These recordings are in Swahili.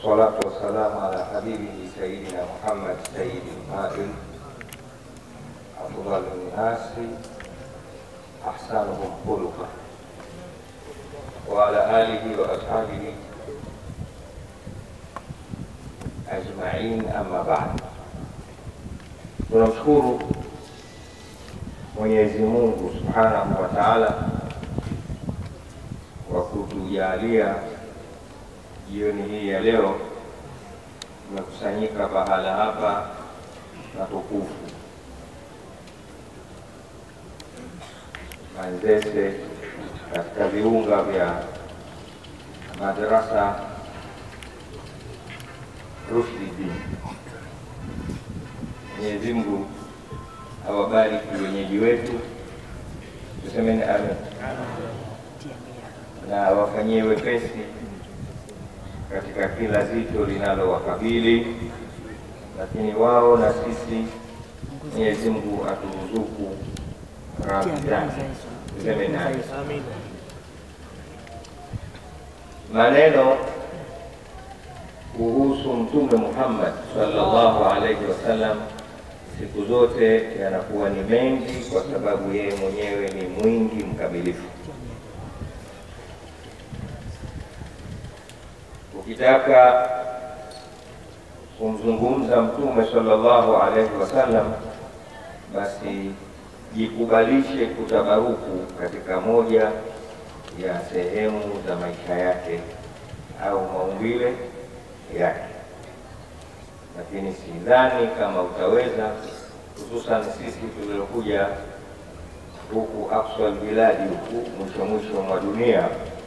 والصلاة والسلام على حبيبه سيدنا محمد سيد القائل أفضل الناس أحسنهم خلقا وعلى آله وأصحابه أجمعين أما بعد tunamshukuru Mwenyezi Mungu Subhanahu wa Ta'ala kwa kutujalia jioni hii ya leo tumekusanyika pahala hapa na tukufu Manzese katika viunga vya madrasa Rushdie. Mwenyezi Mungu awabariki wenyeji wetu, tusemeni amen, na wafanyie wepesi katika kila zito linalowakabili, lakini wao na sisi, Mwenyezi Mungu aturuzuku radhi zake. Tusemeni amen. Maneno kuhusu Mtume Muhammad sallallahu alaihi wasallam siku zote yanakuwa ni mengi, kwa sababu yeye mwenyewe ni mwingi mkamilifu. Ukitaka kumzungumza Mtume sallallahu alaihi wasallam, basi jikubalishe kutabaruku katika moja ya sehemu za maisha yake au maumbile yake, lakini sidhani kama utaweza, hususan sisi tuliokuja huku aqsal biladi, huku mwisho mwisho mwa dunia,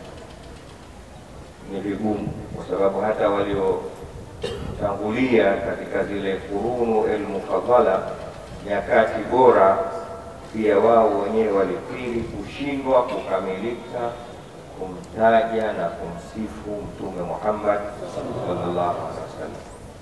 ni vigumu, kwa sababu hata waliotangulia katika zile kurunu elmufadhala, nyakati bora, pia wao wenyewe walikiri kushindwa kukamilika kumtaja na kumsifu Mtume Muhammad sallallahu alaihi wasallam.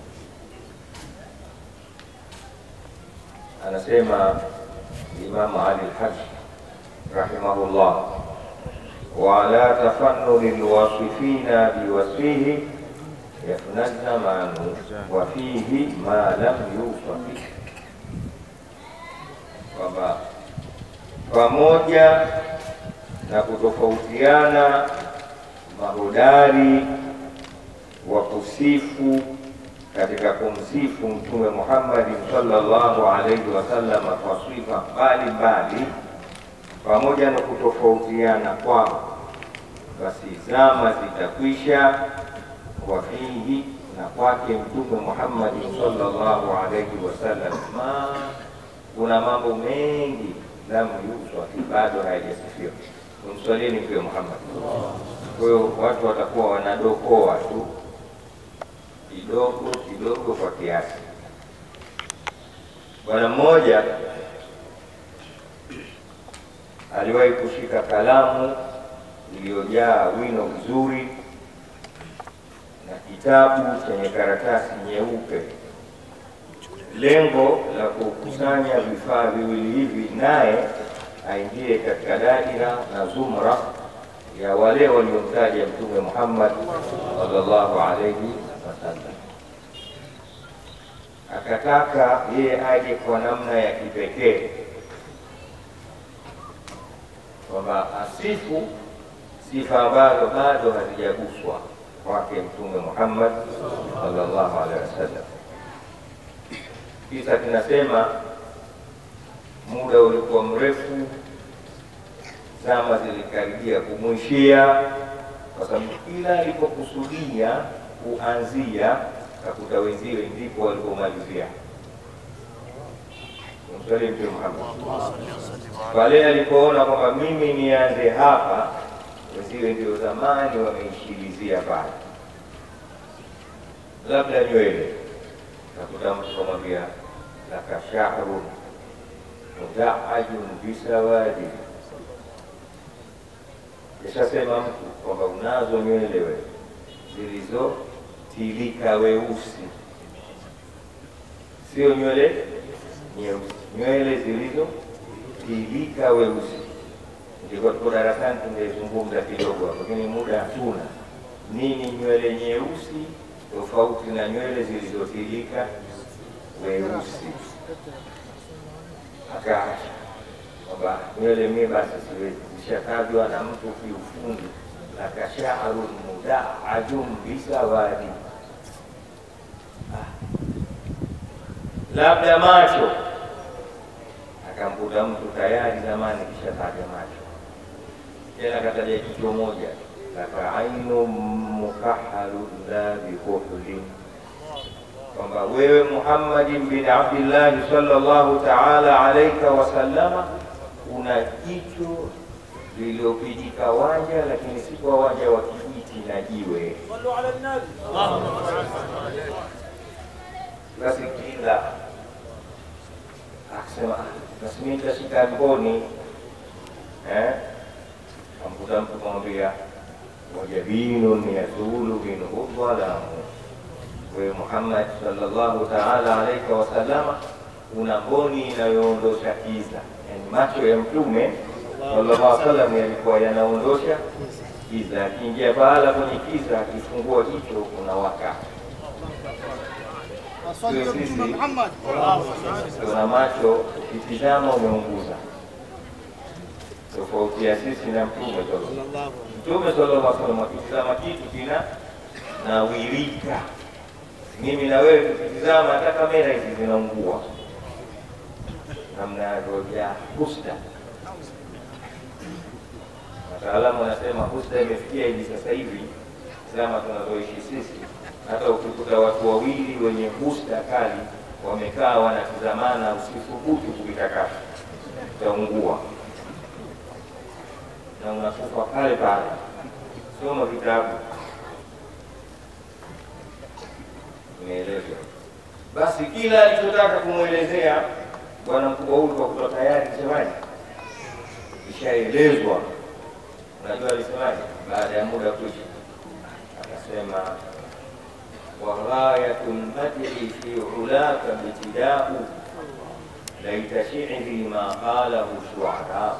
Anasema Imamu Ali al-Hajj rahimahullah, wa ala tafannuni lwasifina biwasfihi yafna zamanu wa fihi ma lam yusafi, kwamba pamoja na kutofautiana mahodari wa kusifu katika kumsifu Mtume Muhammad sallallahu alaihi wasallam kwa sifa mbalimbali, pamoja na kutofautiana kwao, basi zama zitakwisha, wafihi na kwake Mtume Muhammad sallallahu alaihi wasallam ma kuna mambo mengi lam yuswafi, bado hayajasifiwa. Kumswalini Mtume Muhammad. Kwa hiyo watu watakuwa wanadokoa tu kidogo kidogo kwa kiasi. Bwana mmoja aliwahi kushika kalamu iliyojaa wino mzuri na kitabu chenye karatasi nyeupe lengo la kukusanya vifaa viwili hivi, naye aingie katika daira na zumra ya wale waliomtaja Mtume Muhammad sallallahu alaihi wasallam. Akataka yeye aje kwa namna ya kipekee, kwamba asifu sifa ambazo bado hazijaguswa kwake Mtume Muhammad sallallahu alaihi wasallam. Kisa kinasema muda ulikuwa mrefu, zama zilikaribia kumwishia, kwa sababu kila alipokusudia kuanzia kakuta wenziwe ndipo walipomalizia. Msali Mtume Muhammad pale alipoona kwamba mimi nianze hapa, wenziwe ndio zamani wameishilizia pale, labda nywele nakuta mtu kamwambia laka shahrun mudaajun bisawadi. Ishasema mtu kwamba unazo nywele we zilizotilika weusi, sio nywele nyeusi, nywele zilizotilika weusi. Ndiko tuko darasani tungezungumza kidogo hapo, lakini muda hatuna. Nini nywele nyeusi tofauti na nywele zilizotilika weusi. Akaacha kwamba nywele mie basi siwezi, zishatajwa na mtu kiufundi, lakashaarun mudaajum bisawadi labda macho, akamkuta mtu tayari zamani kishataja macho, tena kataja jicho moja, lakaainu mukahalu la bikuhlin, kwamba wewe Muhammadin bin Abdillahi sallallahu taala alaika wasallama una jicho lililopijika wanja, lakini si kwa wanja wa kijiti na jiwe. Basi kila akasema basi mimi nitashika mboni eh, amkuta mtu kumwambia wajabinun yazulu minhu dhalamu, wewe Muhammad sallallahu taala alaika wasallama una mboni inayoondosha kiza, yani macho ya Mtume sallallahu alaihi wasallam yalikuwa yanaondosha kiza, akiingia pahala kwenye kiza, akifungua jicho kuna waka tuna macho ukitizama umeunguza, tofauti ya sisi na Mtume sallallahu Mtume sallallahu alaihi wasallam akitizama kitu kina nawirika. Mimi na wewe tukitizama, hata kamera hizi zinaungua namna ya husda. Wataalamu wanasema husda imefikia hivi sasa hivi zama tunazoishi sisi, hata ukikuta watu wawili wenye husda kali wamekaa wanatizamana, usithubutu kuvitakasa, utaungua na unakufa pale pale. Soma vitabu, imeelezwa. Basi kila alichotaka kumwelezea bwana mkubwa huyu kwa kuwa tayari kisemaji ishaelezwa. Unajua alisemaje baada ya muda kuisha? Akasema waghayatu lmadhi fi ulaka btidau laita shiri ma qalahu shuarau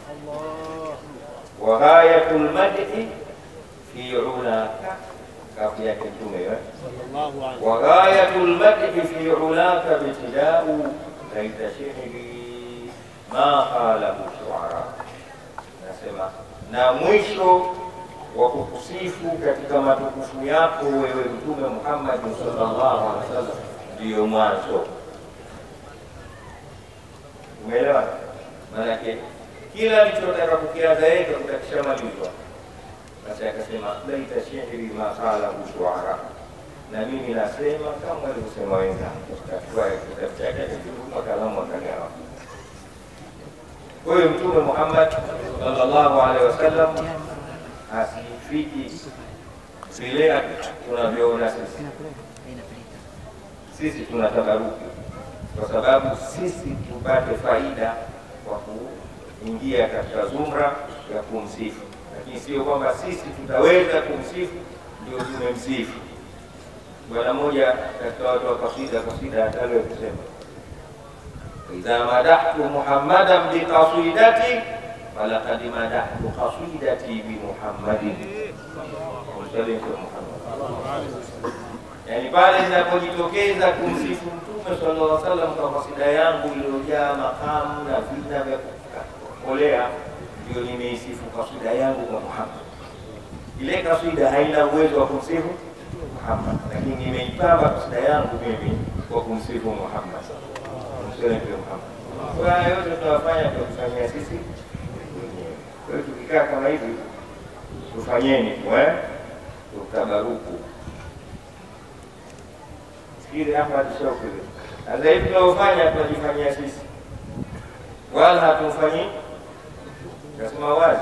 waghayatu lmadhi fi ulaka kafu yake Mtume waghayatu lmadhi fi ulaka btidau laita shiri ma qalahu shuara, nasema na mwisho wa kukusifu katika matukufu yako wewe Mtume Muhammad sallallahu alaihi wasallam ndiyo mwanzo. Umeelewa? Maanake kila alichotaka kukiaza yeye kutakishamalizwa. Basi akasema laita shihri ma qalahu shuara, na mimi nasema kama alivyosema wenzangu. Kachukua kitabu chake akakitupa kalamu akagawa. Huyu Mtume Muhammad sallallahu alaihi wasallam asifiki vile tunavyoona sisi. Sisi tuna tabaruki kwa sababu sisi tupate faida kwa kuingia katika zumra ya kumsifu, lakini sio kwamba sisi tutaweza kumsifu ndio tumemsifu. Bwana mmoja katika watu wa kasida, kasida hataliwe kusema idha madahtu muhammadan biqasidati falaqad madahtu qasidati bimuhammadin msalim Muhammad. Yani pale ninapojitokeza kumsifu Mtume sallallahu alaihi wasallam kwa kasida yangu iliyojaa makamu na vina vya kukolea, ndio nimeisifu kasida yangu kwa Muhammad. Ile kasida haina uwezo wa kumsifu Muhammad, lakini nimeipamba kasida yangu mimi kwa kumsifu Muhammad. Msalim Muhammad. Kwa haya yote tunawafanya tunakufanyia sisi wenyewe. Kwa hiyo tukikaa kama hivi tufanyeni tu eh, tutabaruku. Fikiri hapa tushaukule. Sasa hivi tunaofanya tunajifanyia sisi, wala hatumfanyii. Nasema wazi,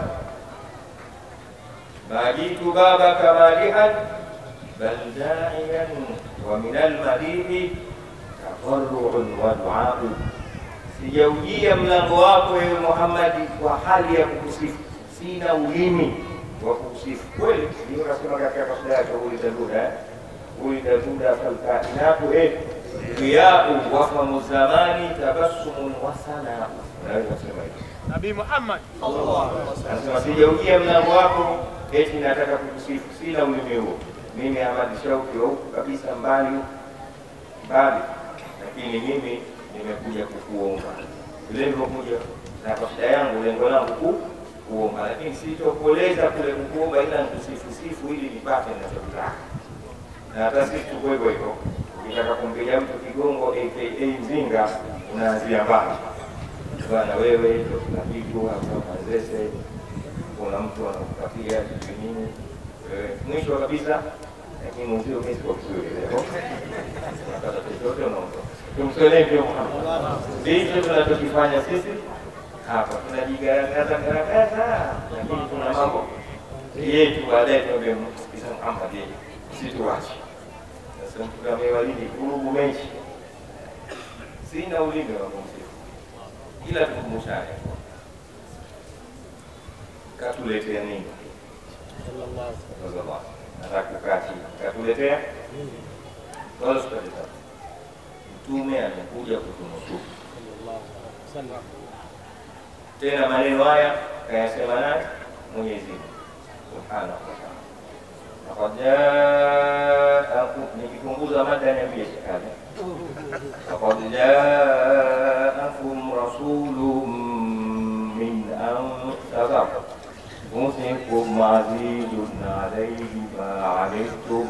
majitu babaka malihan bal daiyan wa min almadihi tadarruun wa duau, sijaujia mlango wako ewe Muhammadi kwa hali ya kukusifu, sina ulimi wa kukusifu kweli. Ndio nasema katika kasida yake ulidaduda ulidaduda falkainatu eh riyau wafamu zamani tabassumun wa sanau. Unaweza kusema hivyo Nabii Muhammad Anasema sijaujia mlango wako eti nataka kukusifu, sina ulimi huo. Mimi Ahmad Shauki wa huku kabisa mbali huku mbali, lakini mimi nimekuja kukuomba vile nilivyokuja na kwa shida yangu, lengo langu ku kuomba, lakini sitokueleza kule kukuomba, ila nikusifusifu ili nipate ninachotaka. Na hata sisi tuko hivyo hivyo, ukitaka kumpiga mtu kigongo aka mzinga, unaanzia mbali bwana, wewe ndio tunapigwa hapa Manzese, kuna mtu anakupatia sijui nini, wewe mwisho kabisa lakini mwenzio mimi siko vizuri leo, unapata chochote unaondoka. Tumsolee Mtume Muhammad, ndicho tunachokifanya sisi hapa, tunajigaragaza garagaza, lakini kuna mambo yetu baadaye tuambie Mtume Muhammad yeye situache. Sasa mtu amewalidi kurugu mechi, sina ulimi wa kumsifu, ila tukumbushane, katuletea nini? Sallallahu nataka kukaa chini, katuletea wala sikaleta. Mtume amekuja kutunusuru tena, maneno haya kayasema naye Mwenyezi Mungu subhanahu wa taala, laqad jaakum, nikipunguza mada niambie shekali, laqad jaakum rasulun min anfusikum أنفسكم عزيز عليه ما عنتم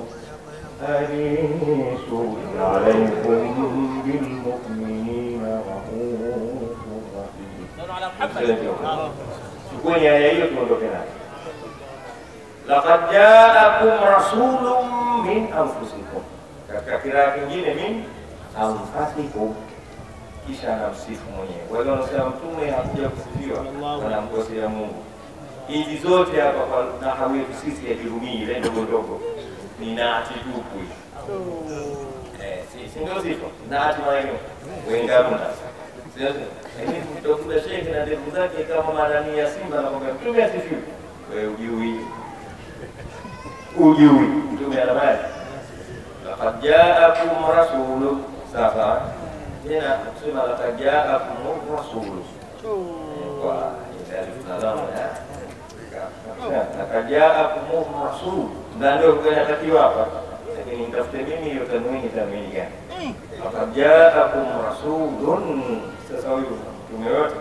حريص عليكم بالمؤمنين رؤوف رحيم. Chukuni aya hiyo tuondoke nayo. Laqad jaakum rasulun min anfusikum, katika kiraa kingine min anfasikum, kisha anamsifu mwenyewe. Wale wanaosema mtume hakuja kusifiwa wanamkosea Mungu hizi zote hapa kwa nahawu yetu sisi ya Kirumii ile ndogo ndogo ni naati tupu hii. Eh, si si ndio sifa? Naati maeneo wengamuna. Sio sio? Lakini kutokuta shekhe na ndevu zake kama marani ya simba na kwamba mtume asifiwe. Wewe ujui. Ujui. Mtume ana maana. Laqad jaakum rasulun safa. Tena kusema laqad jaakum rasulun. Kwa alif na lam ya akajaakum rasul, na ndio inatakiwa hapa, lakini nitafute mimi hiyo tanwini, tanwini gani? Akajaakum rasulun. Sasa huyu mtume yote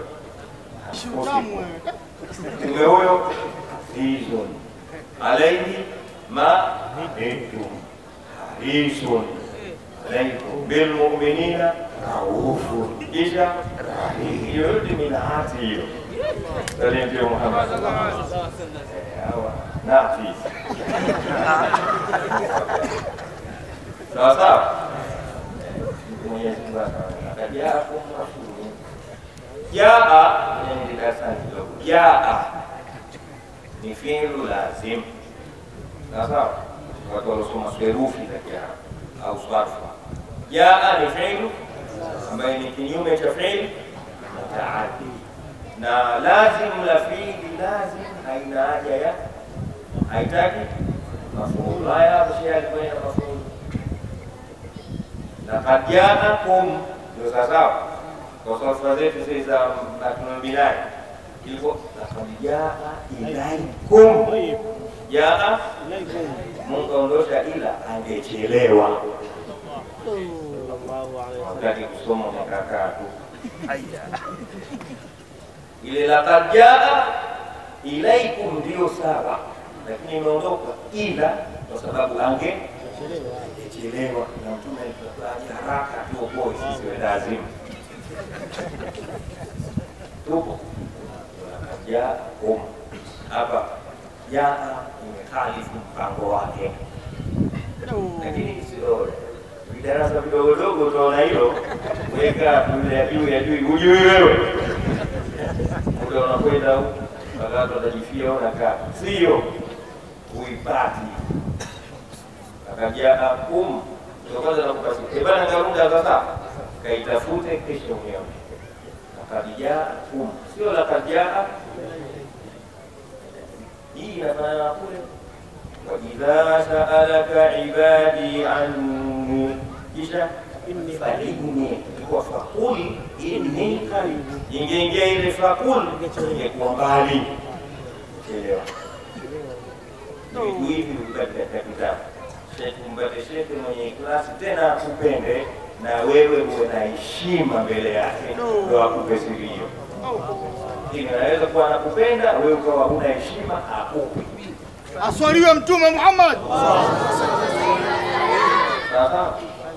mtume huyo hizun alaihi ma hitum harisun alaikum bilmuminina raufun, kisha rahim. Hiyo yote ni naati hiyo Salim Mtume Muhammad hawa nafi sawa sawa. Mwenyezi Mungu akajaakum rasulun jaa ni darasani kidogo. Jaa ni fi'lu lazim, sawa sawa. Watu waliosoma serufi za Kiarabu au sarfa. Jaa ni fi'lu ambaye ni kinyume cha fi'li mutaaddi na lazim la fiili lazim haina haja ya haitaki mafuulu. Haya hapo shehe alikwenda mafuulu. Laqad jaakum, ndio sawasawa kwa sofa zetu zile za matunabinai ilikuwa laqad jaa ilaikum, jaa Mungu aondosha, ila angechelewa. Wakati kusoma makakaa tu ile laqad jaa ilaikum ndio sawa, lakini imeondoka ila kwa sababu ange angechelewa, na mtume alikuwa haraka tuokoe sisi wendazimu tupo laqad jaakum hapa jaa imehalifu mpango wake, lakini sio vidarasa vidogo dogo, utaona hilo, weka yule ya juu ya juu, hujui wewe muda unakwenda huku, wakati watajifia unakaa, sio uipati. Akajaakum ndio kwanza nakupasi ebana, karunda sasa, kaitafute kesho mwenyewe. Akajaakum sio lakajaa, hii inafanana kule waidha saalaka ibadi anni, kisha fainni ilikuwa fakul inni qarib, ingeingia ile fakul ingekuwa mbali. Elewa vitu hivi vipate katika kitabu. Sheikh umpate shekhe mwenye ikhlasi tena akupende na wewe uwe na heshima mbele yake, ndo akupe siri hiyo. Lakini anaweza kuwa anakupenda wewe ukawa huna heshima, akupe Aswaliwe Mtume Muhammad. sasa.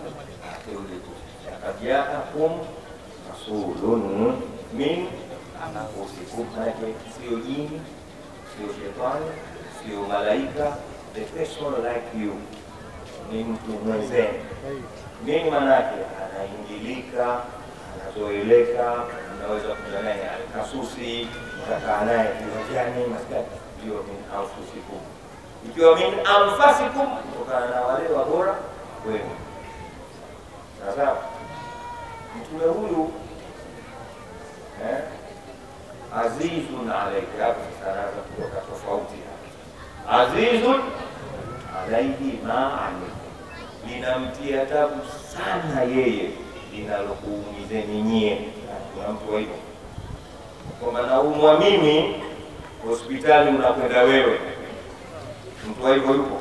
Laqad jaakum rasulun min anfusikum, manake sio jini, sio shetani, sio malaika, the person like you, ni mtu mwenzenu. Nini manake? Anaingilika, anazoeleka, unaweza kuja naye alkasusi, utakaa naye viwanjani, maskani, ndio min anfusikum. Ikiwa min anfasikum, kutokana na wale wabora wenu. Sasa mtume huyu eh, azizun alaika, hapo sasa anaanza kutoka tofauti hapa. Azizun alaihi ma alaikum, linamtia tabu sana yeye linalokuumizeni nyie. Kuna mtu wa hivyo kwamba naumwa mimi, hospitali unakwenda wewe. Mtu wa hivyo yupo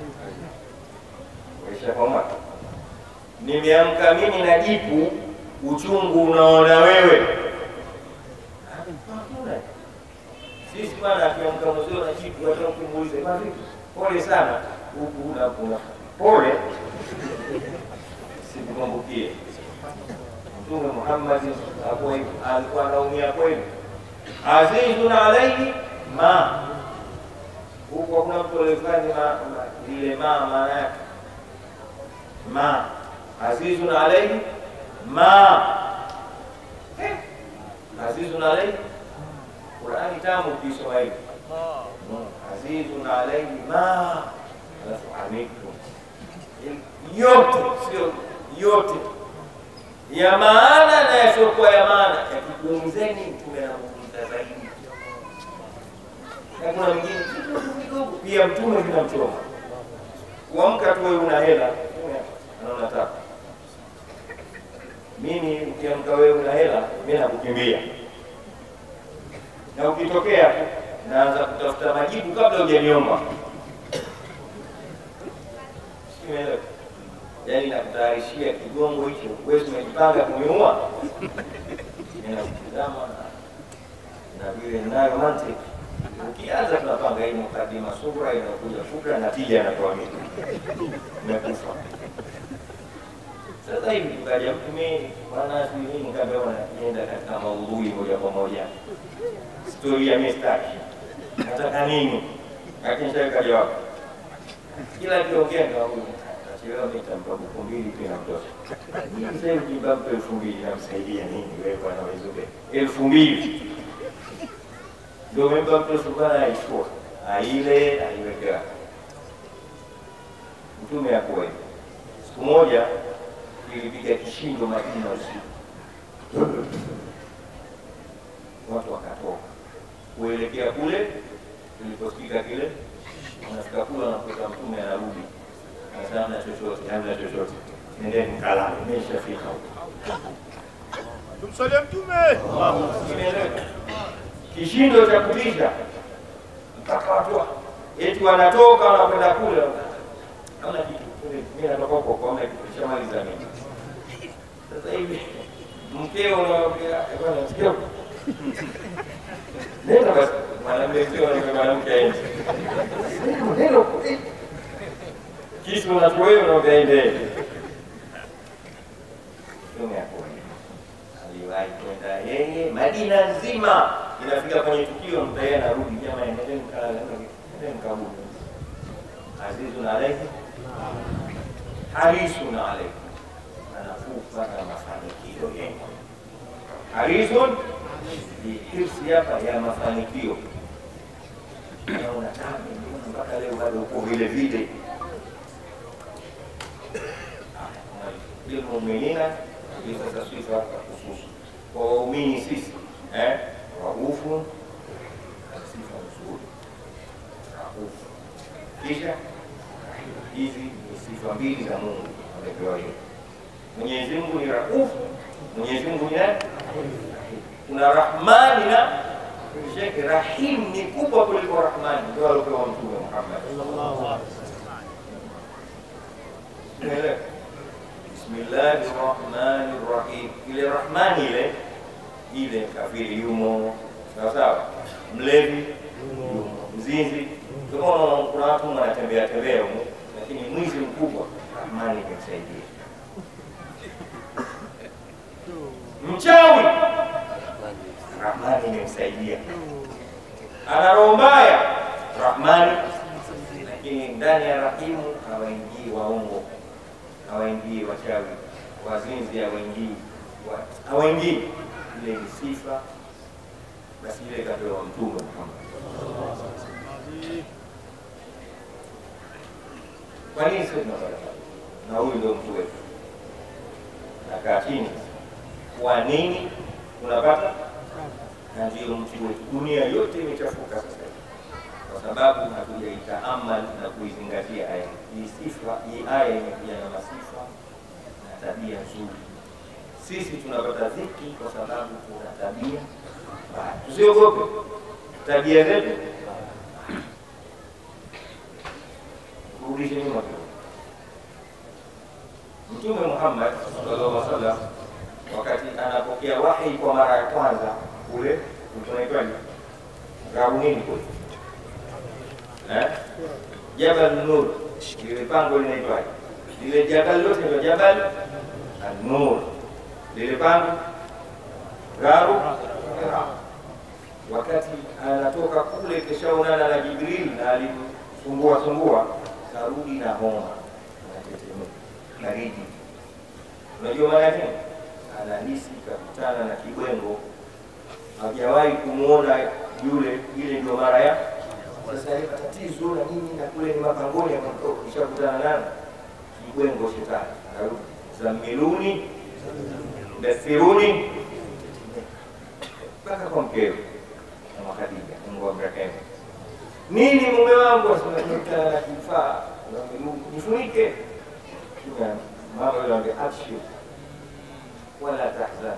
Waisha nimeamka mimi na jipu, uchungu unaona wewe. Hakuna. Sisi bwana, akiamka mzee na jipu, hata ukimuuliza "Bwana, vipi? pole sana, huku una una pole, sikukumbukie. Mtume Muhammad hakuwa hivyo, alikuwa anaumia kweli. Azizun alaihi ma huku hakuna mtu aliyefanya ma- ma- ile ma maana yake ma azizun alaihi ma Eh, azizun alaihi Qurani tamu ukisoma hivi Mm, azizun alaihi ma alafu anikum yote sio yote ya maana na yasiokuwa ya maana yakikuumizeni mtume anamuumiza zaidi na kuna mwingine kidogo kidogo pia mtume vinamchoma kuamka tu wewe una hela anaona taka mimi ukiamka wewe una hela mimi nakukimbia na ukitokea tu naanza kutafuta majibu kabla hujaniomba Simeelewa? yaani nakutayarishia kigongo hicho wewe umejipanga kuniua ninakutazama na vile ninayo mantiki ukianza tunapanga hii mukadima sura inakuja fukra na tija anatoa mimi umekufa sasa hivi tukaja mtu mimi bwana sijui nini nikaambiwa naenda katika maudhui moja kwa moja stori ya mistaki nataka nini lakini shaweka jawabu kila kiongea ndio huyu nachelewa mimi nitampa buku mbili tu inamtosha hii sasa hivi jibampa elfu mbili namsaidia nini wewe bwana wezube elfu mbili ndio umempa mtu sukana aichukua aile aiwekea mtume akuwa hivi siku moja ilipiga kishindo Madina usiku watu wakatoka kuelekea kule tuliposikika kile wanafika kule wanakuta mtume anarudi anasema hamna chochote hamna chochote nendeni mkalale nimeshafika huko Tumsalie Mtume. Imeeleweka? kishindo cha kutisha mpaka watu wa- eti wanatoka wanakwenda kule hamna kitu mimi natoka huko kwa hamna kitu shamaliza mimi sasa hivi mkeo unamwambia "Eh, bwana mkeo nenda basi mwanamume sio na mwanamke aende nenda huko eh. kisu unachukua wewe unaambia ende Mtume hakuwa aliwahi kwenda yeye Madina nzima, inafika kwenye tukio mtu yeye anarudi, jamaa, endeni mkalale, endeni mkabudu. Azizun alaihi harisun alaihi, anakufa na mafanikio yenu. Harisun ni hirsi hapa ya mafanikio. Naona tabu, mbona mpaka leo bado uko vile vile. lilmuminina ni sasa sifa za hususi kwa waumini sisi eh, raufu sifa nzuri raufu kisha hizi ni sifa mbili za Mungu amepewa hiyo Mwenyezi Mungu ni raufu Mwenyezi Mungu ni nani kuna rahmani na Shekhe, rahim ni kubwa kuliko rahmani, ndio aliopewa Mtume Muhammad. Umeelewa? Bismillahi rahmani rahim. Ile rahmani ile ile, kafiri yumo, sawa sawa, mlevi yumo, mzinzi. Ndio maana kuna watu wanatembea tembea humo, lakini mwizi mkubwa, rahmani imemsaidia. Mchawi, rahmani imemsaidia. Ana roho mbaya, rahmani lakini ndani ya rahimu hawaingii waongo, hawaingii wachawi, wazinzi hawaingii, wa- hawaingii. Ile ni sifa, basi ile ikapewa Mtume Muhammad. Kwa nini sisi tunapata pale? Na huyu ndio mtu wetu. Nakaa chini, kwa nini tunapata? Na ndio mtu wetu. Dunia yote imechafuka sasa hivi kwa sababu hatujaitaamal na kuizingatia aya hii. Sifa hii aya imekuja na masifa na tabia nzuri. Sisi tunapata dhiki kwa sababu kuna tabia mbaya. Tusiogope tabia zetu, kurudishe nyuma kidogo. Mtume Muhammad sallallahu alaihi wasallam wakati anapokea wahi kwa mara ya kwanza kule tunaitwaje, gabu nini kule Eh? Jabal Nur, lile pango linaitwaje? Lile jabal lote ndio Jabal An-Nur. Lile pango Garu Hira. Wakati anatoka kule kishaonana na Jibril na alimsumbua sumbua, karudi na homa, anatetemeka baridi. Unajua maana yake? Anahisi kakutana na kibwengo, hajawahi kumwona yule, ile ndio mara ya sasa ile tatizo na nini na kule ni mapangoni ya mtoto ishakutana nani kibwengo shetani Arudi. zamiluni dasiruni mpaka kwa mkeo na Khadija Mungu amrehemu nini mume wangu asimekutana na kifaa zamiluni nifunike Kuna mama yule anambia abshir wala tahzan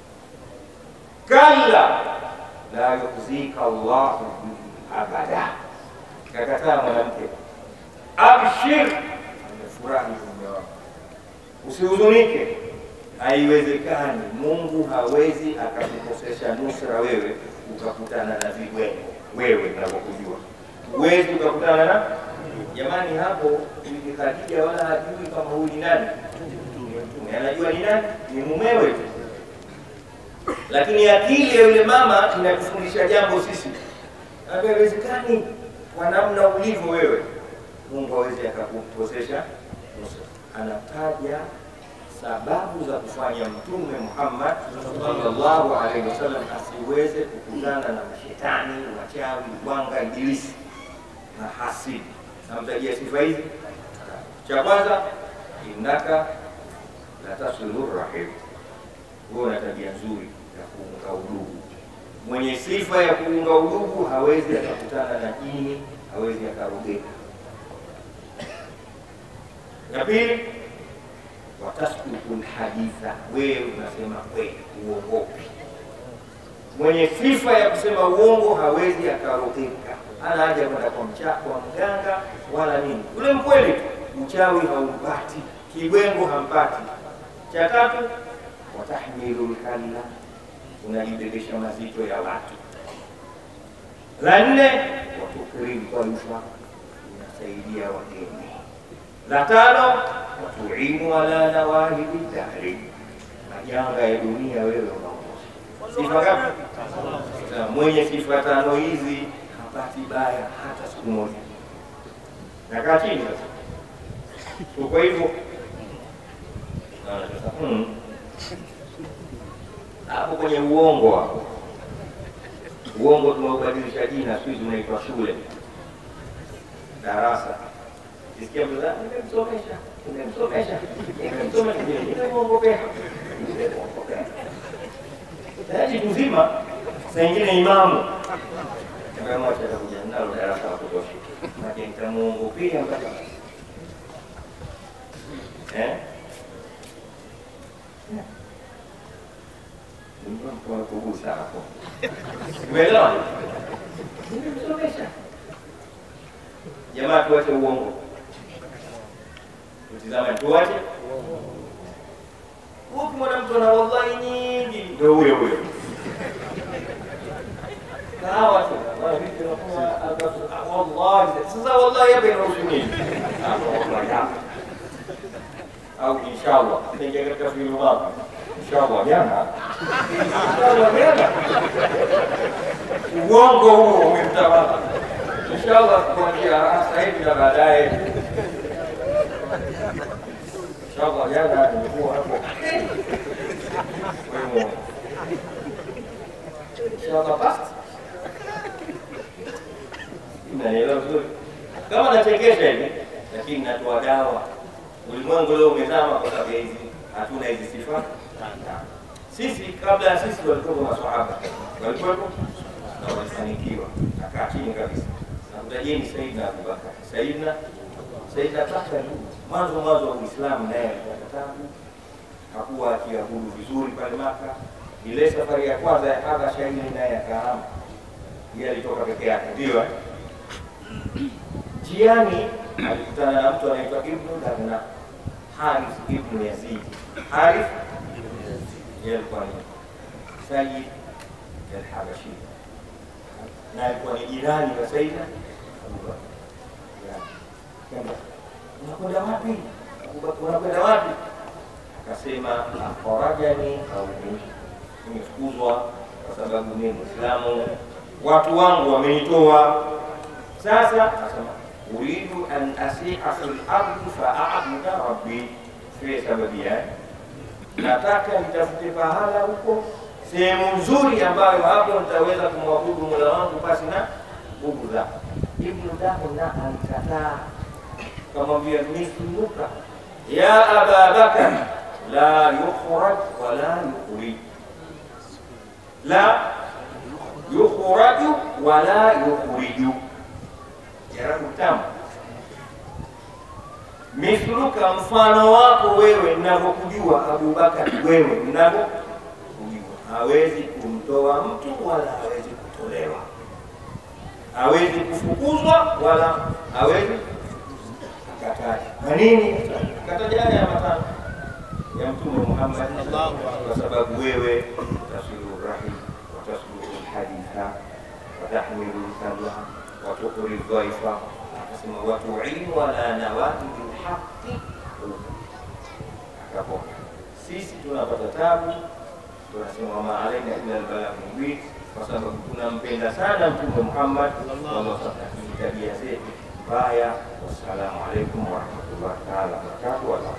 kalla la yukhzika Allahu abada. Kakataa mwanamke, abshir, amefurahi mume wako, usihuzunike. Haiwezekani, Mungu hawezi akakukosesha nusra wewe ukakutana na vibwengo wewe unavyokujua, huwezi ukakutana na jamani. Hapo Bibi Khadija wala hajui kama huyu ni nani, ni Mtume. Anajua ni nani, ni mumewe tu, lakini akili ya yule mama inatufundisha jambo sisi haiwezekani kwa namna ulivyo wewe, Mungu hawezi akakukosesha nusra. Anataja sababu za kufanya Mtume Muhammad sallallahu alaihi wasallam asiweze kukutana na mashetani, wachawi, wanga, ibilisi na hasidi. Namtajia sifa hizi. Cha kwanza, innaka la tasilu rahim, huwe una tabia nzuri ya kuunga udugu mwenye sifa ya kuunga udugu hawezi akakutana na jini, hawezi akarogeka. Ya pili, watasduku lhaditha, wewe unasema kweli, uongopi. Mwenye sifa ya kusema uongo hawezi akarogeka, hana haja kwenda kwa mcha kwa mganga wala nini, ule mkweli tu, uchawi haumpati, kibwengo hampati. Cha tatu, watahmilu lkalla unajibebesha mazito ya watu. La nne, watukrimu dhaifa, unasaidia wageni. La tano, watuinu ala nawahibi dahri, majanga ya dunia wewe unaongoza. Sifa ngapi? Sasa mwenye sifa tano hizi hapati baya hata siku moja. Nakaa chini sasa, uko hivyo Ah, sasa, hmm hapo kwenye uongo hapo, uongo tumeubadilisha jina, siku hizi unaitwa shule, darasa. Kisikia mtu "Ah, nimemsomesha, nimemsomesha, nimemsomesha, nimemwongopea, nimemwongopea. Tayari mzima, saa ingine imamu mwacha atakuja nalo darasa la kutosha, maana nitamuongopea mpaka eh kugusa sana kwa. Umeelewa? Nimemsomesha. Jamaa tuache uongo. Tutizame tuache. Huku mwanamtu ana wallahi nyingi ndio huyo huyo. Kahawa tu. Wallahi sasa wallahi hapa inahusu nini? Wallahi hapa au inshallah tengia katika filu wapi inshallah jana inshallah jana uongo huo umemtawala inshallah kuanzia sasa hivi na baadaye inshallah jana nimekuwa hapo kwa hiyo inshallah basi naelewa vizuri kama nachekesha hivi lakini natoa dawa ulimwengu leo umezama kwa sababu hizi hatuna hizi sifa sisi kabla ya sisi walikuwa maswahaba walikuwepo na walifanikiwa nakaa chini kabisa namtajeni Saidna Abubakar Saidna Saidna Abubakar mwanzo mwanzo wa Uislamu naye alipata tabu hakuwa akiabudu vizuri pale Maka ile safari ya kwanza ya Habasha ile naye akahama yeye alitoka peke yake ndio Njiani alikutana na mtu anaitwa Ibnu Darna, Harith Ibnu Yazid. Harith yeye alikuwa ni Sayyid al-Habashi na alikuwa ni jirani wa Sayyidina Abubakar. Kamba, unakwenda wapi? Abubakar, unakwenda wapi? Akasema akharajani qaumi, nimefukuzwa kwa sababu mimi Muislamu, watu wangu wamenitoa. Sasa akasema uridu an asiha fil ardi faabuda rabbi, sio sababu yake. Nataka nitafute pahala huko sehemu nzuri ambayo hapo nitaweza kumwabudu mola wangu pasi na nguvu zako. Ibnu Dahna alikataa, kamwambia mithluka ya aba Bakar la yukhraj wala yukhrij, la yukhraju wala yukhriju jarabu tamu. Mithluka, mfano wako wewe, ninavyokujua Abubakar, wewe ninavyokujua, hawezi kumtoa mtu wala hawezi kutolewa, hawezi kufukuzwa wala hawezi akataja. Kwa nini kataja haya matano ya Mtume Muhammad? Kwa sababu wewe tasilu rahim watasluhu lhaditha watahmilu lkalla watukri dhaifa, akasema watuinu ala nawaibi lhaqi, akapona. Sisi tunapata tabu, tunasema wama alaina illa albalagh mubin, kwa sababu tunampenda sana Mtume Muhammad sallallahu alaihi wasallam, tabia zetu mbaya. Wassalamu alaikum warahmatullahi taala wabarakatuh.